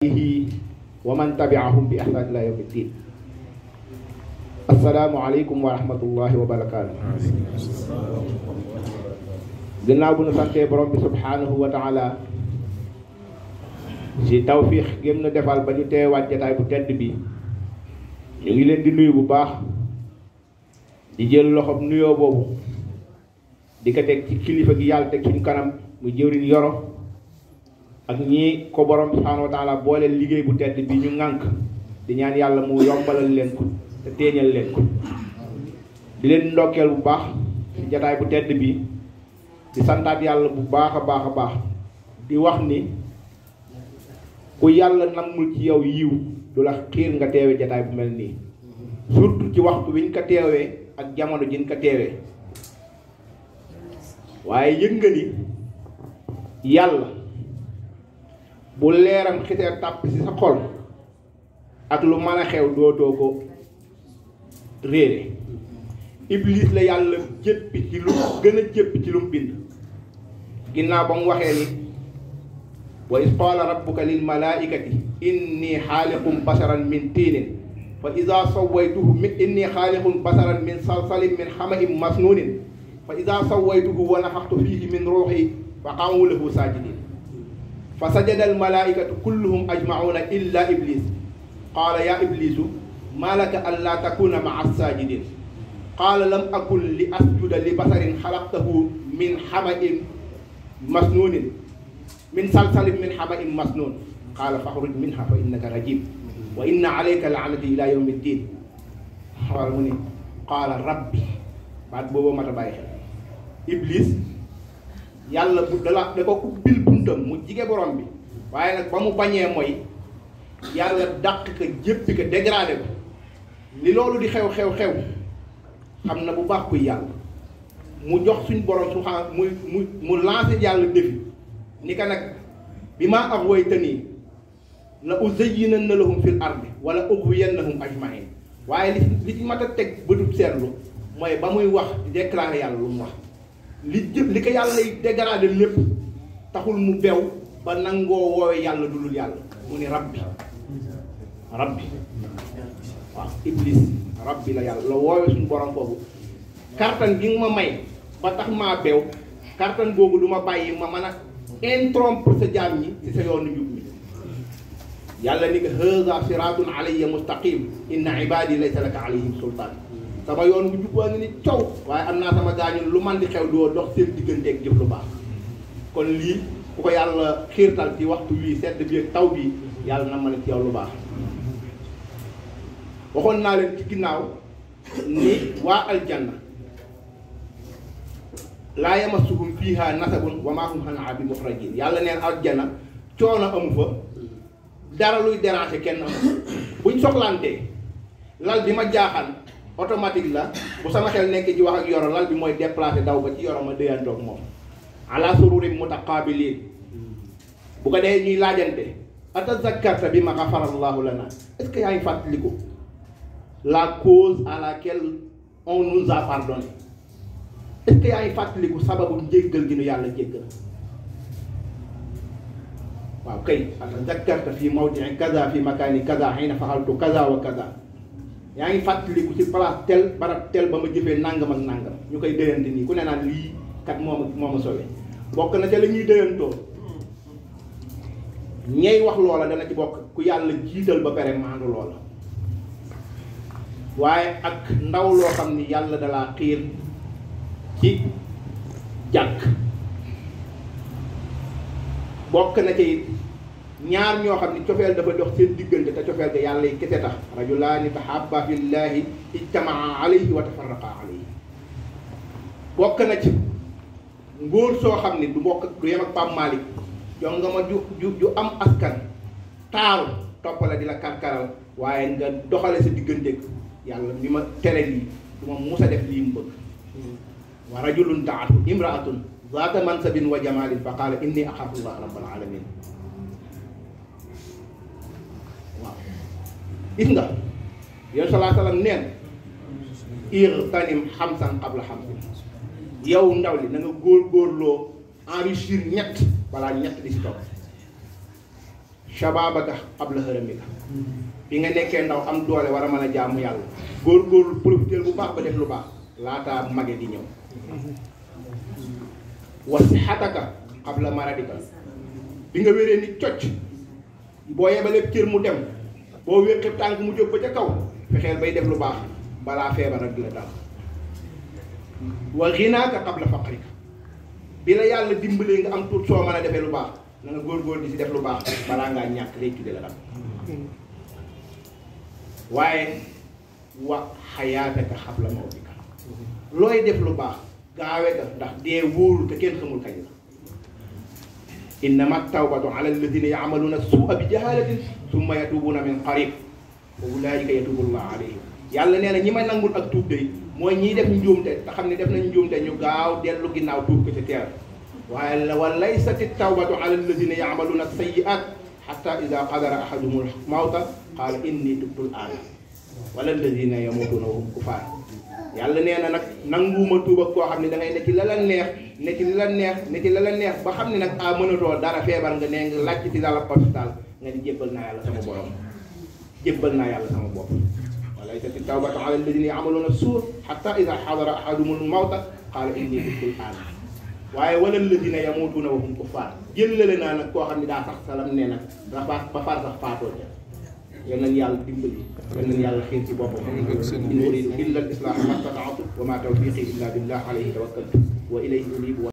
wa man tabiahum bi ihsan ila yawmi ddin assalaamu aleykum wa rahmatullahi wa barakaatu gannaaw bu nu santee borom bi subhanahu wa taala si tawfiix gém na defal ba ñu teewaat jataay bu tedd bi ñu ngi leen di nuyu bu baax di jël loxob nuyoo boobu di ko teg ci kilifa gi yàlla teg suñu kanam mu jëwriñ yoro ak ñi ko borom subhanahu wa taala boole liggéey bu tedd bi ñu ŋànk di ñaan yàlla mu yombalal leen ko te téeñal leen ko di leen ndokkeel bu baax ci jataay bu tedd bi di santaat yàlla bu baax a baax a baax di wax ni ku yàlla nammul ci yow yiw du la xiir nga teewe jataay bu mel nii surtout ci waxtu wiñ ko teewee ak jamono jiñ ko teewee waaye yëg nga ni yàlla bu leeram xiteer tàpp ci sa xol ak lu mën a xew dootoo ko réere iblis la yàlla jéppi ci lu gën a jéppi ci lu mu bind ginnaaw ba mu waxee ni wa is qaala rabbuka lil malaikati inni xaaliqum basaran min tiinin fa ida sawaytuhu mi inni xaaliqum basaran min salsalin min xamain masnuunin fa ida sawaytuhu wa nafaxtu fihi min ruuxi fa qaamu lahu saajidin fa sajada al malaikatu kulluhum ajmacuuna illa iblis qaala ya iblisu ma laka an laa takuna maa saajidin qaala lam akun li asjuda li basarin xalaqtahu min xamain masnuunin min salsalin min xamain masnuun qaala faxruj minha fa innaka rajim wa inna alayka laanati ila yawmi ddin xawal mu ni qaala rabbi baat boobu mat a bàyyi xel iblis yàlla bu dala da ko ubbil buntam mu jige borom bi waaye nag ba mu bañee mooy yàlla dàq ko jéppi ko dégradé ko li loolu di xew xew xew xam na bu baax kuy yàlla mu jox suñ borom su xam mu mu mu lancé yàlla défi ni ka nag bi maa ak woy tanii la uzayyinanna lahum fil ardi wala ughwiyannahum ajmain waaye li li ci mat a teg bëtub seetlu mooy ba muy wax di déclaré yàlla lu mu wax li jëf li ko yàlla lay dégradé lépp taxul mu bew ba nangoo woowe yàlla dulul yàlla mu ni rabbi rabbi waaw iblis rabbi la yàlla la woowe suñu borom boobu kartan gi nga ma may ba tax maa beew kartan boobu du ma bàyyi ma mën a interrompre sa jaam ñi ci sa yoonu njub mi yàlla ni ko haza siratun alayya mustaqim inna ibadi laysa laka alayhim sultaan sama yoon bu jub waa ngi ni coow waaye am naa sama gaañu lu man di xew doo dox seen digganteeg jëf lu baax kon lii ku ko yàlla xiirtal ci waxtu wii sedd bi ak taw bi yàlla na mën a ci yow lu baax waxoon naa leen ci ginnaaw ni waa aljanna laa yamassuhum fiiha nasabun wa maa hum anhaa bi muxrajin yàlla neen aljanna coono amu fa dara luy déranger kenn amu buñ soxlantee lal bi ma jaaxal automatique la bu sama xel nekk ci wax ak yoro lal bi mooy déplacé daw ba ci yoro ma déyantoog moom ala sururin mutaqabilin bu ko dee ñuy laajante atazakkarta bi ma xafara allahu lana est-ce que yaa ngi fàttaliku la cause à laquelle on nous a pardonné est-ce que yaa ngi fàttaliku sababu njéggal gi nu yàlla jéggal waaw kay atazakkarta fi mawdii kaza fi makaani kaza xëy faxaltu kaza wa kaza yaa ngi fàttaliku ci place tel barab tel ba ma jëfee nangam ak nangam ñu koy déyante nii ku ne naan lii kat moo ma moo ma sowe bokk na ca la ñuy déyantoo ñey wax loola dana ci bokk ku yàlla jiital ba pare maandu loola waaye ak ndaw loo xam ni yàlla dalaa xiir ci jàkk bokk na ci ñaar ñoo xam ni cofeel dafa dox seen diggante te cofeel ga yàlla yi kese tax rajulaani tahabba fillahi ijtamaa alayhi wa tafarraqa alayhi bokk na ci ngóor soo xam ni du bokk du yem ak Pape Malick jox nga ma ju ju ju am askan taaru toppale di la karkaral waaye nga doxale sa diggante yàlla bi ma tere lii du ma musa def lii mu bëgg wa rajulun taatu imraatun zaata mansabin wa jamalin fa qaala inni axaafullah rabbal alamin waaw gis nga yow salaa salaam neen irtanim xamsan qabla xamsin yow ndaw li na nga góor góorloo enrichir ñett balaa ñett di si topp shababaka qabla haramika bi nga nekkee ndaw am doole war a mën a jaamu yàlla góor-góorlu profiter bu baax ba def lu baax laataa mage di ñëw wa sixataka qabla maradika bi nga wéree ni cocc boo yebalee cër mu dem boo wéqi tànk mu jóg ba ca kaw fexeel bay def lu baax balaa feebar ak di la dal wa xinaaka qabla faqrika bi la yàlla dimbalee nga am tuut soo mën a defee lu baax na nga góor-góor di si def lu baax balaa ngaa ñàkk lay tudde la dal waaye wa xayaataka xabla mawtika looy def lu baax gaawe ga ndax dee wóoru te kenn xamul kañ la innama tawbatu ala alladina yacmaluuna suua bi jahalatin summa yatubuuna min qarib wa ulaika yatubu llah alayhim yàlla nee na ñi ma nangul ak tuub day mooy ñiy def njuumte te xam ne def nañ njuumte ñu gaaw dellu ginnaaw tuub ko ci teel waaye wa laysati tawbatu ala alladina yacmaluuna sayiat xata ida qadara ahaduhum mawta qaala inni tubtu l aana wala alladina yamutuuna wa hum kufaar yàlla nee na nag nanguuma tuub ak koo xam ne da ngay ne ci la la neex ne ci li la neex ne ci la la neex ba xam ne nag a mënatoo dara feebar nga nee nga laaj ci dala hôpital nga di jébbal naa yàlla sama borom jébbal naa yàlla sama bopp walaysati tawbatu ala alladina yamaluuna suur xata ida xadara ahadumul mawta qaala inni tubtu l aana waaye wala alladina yamutuuna wa hum kufaar jëllale naa nag koo xam ne daa sax salam ne nag ba ba far sax faatoo ca yal nañu yàlla dimbali yal nañu yàlla xiir ci boppam in uridu illa al islaha ma stataatu wa ma tawfiqi illa billah alayhi tawakkaltu wa ilayhi unibu